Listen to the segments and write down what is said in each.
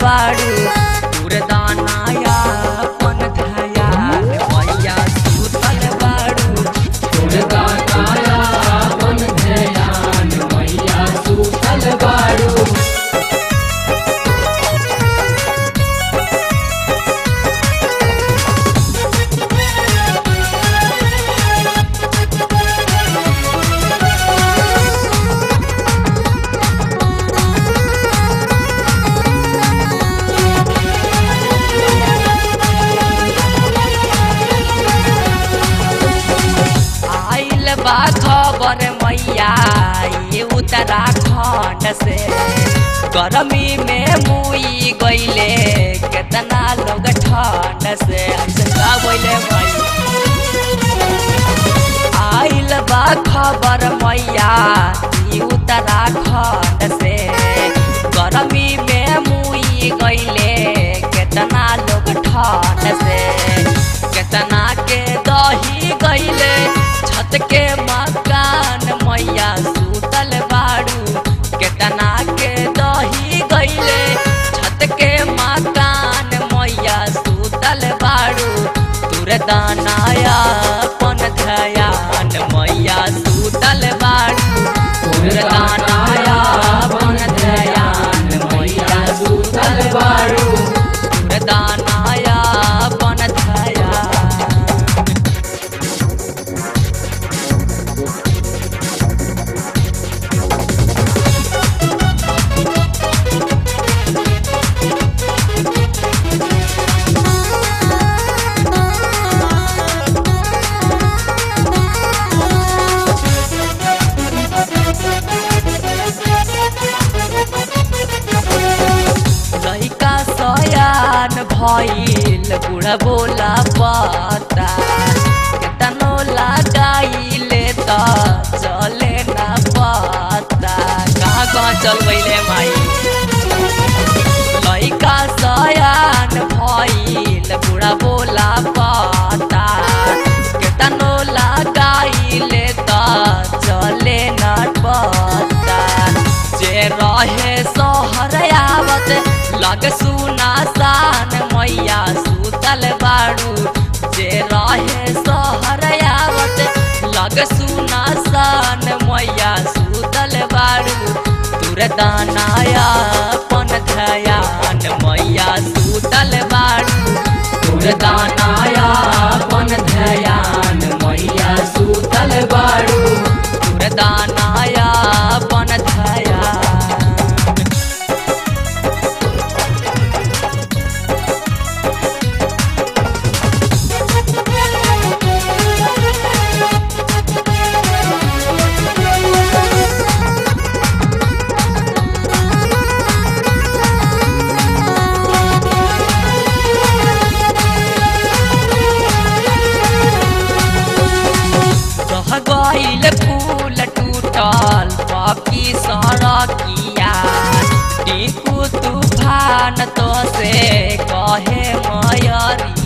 बाड़ू तुरदानाया अपन धयान मैया सुतल बाड़ू दुर्गानाया अपन ध्यान मैया सुतल बारू आइल बा खबर मैया ये उत्तराखंड से गर्मी में मुई गईले केतना लोग ठंड से ऐसे का बोले मैया आइल बा खबर मैया ये उत्तराखंड से गर्मी में मुई गईले केतना लोग ठंड से केतना के दही गईले छत के मकान मैया सुतल बाड़ू केतना के दही गईले छत के मकान मैया सुतल बाड़ू तुरदानाया अपन ध्यान मैया सुतल बाड़ू दुर्गानाया अपन ध्यान मैया सुतल बारू तुरदानाया अपन ध्यान लइका सयान भइल बुढ़ा बोला पता केतनो लगाइले त चले ना पता कहाँ कहाँ चल गइले माई लइका सयान भइल बुढ़ा बोला पता केतनो लगाइले त चले ना पता जे रहे सहर आवत लग सुना सान मैया सुतल बाड़ू जे रहे सहर आवत लग सुना सान मैया सुतल बाड़ू तुरदानाया अपन ध्यान मैया सुतल बाड़ू दुर्गानाया अपन ध्यान मैया सुतल बारू तुरदानाया अपन ध्यान रह गइल फूल टूटल बाकी सड़किया टिकू तूफान तो से कहे मयरिया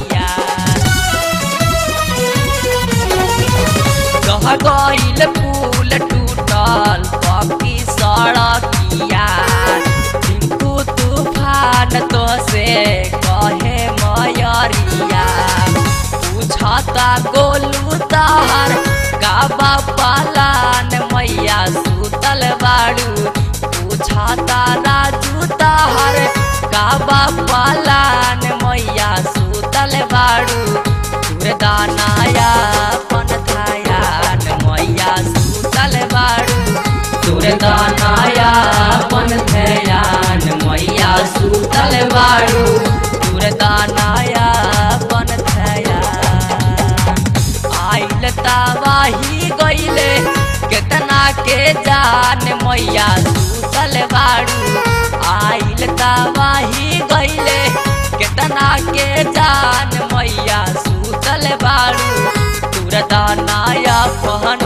रह गइल फूल टूटल बाकी सड़किया टिकू तूफान तो से कहे मयरिया पूछता गोलू तार काबा पालान मैया सुतल बाड़ू पूछता राजू तार काबा पालान मैया सुतल बाड़ू तुरदानाया अपन ध्यान मैया सुतल बाड़ू दुर्गानाया अपन ध्यान मैया सुतल बारू तुरदानाया अपन ध्यान आइल तावाही गइले केतना के जान मैया सुतल बाड़ू आइल तावाही गइले केतना के जान मैया सुतल बाड़ू तुरदानाया पहन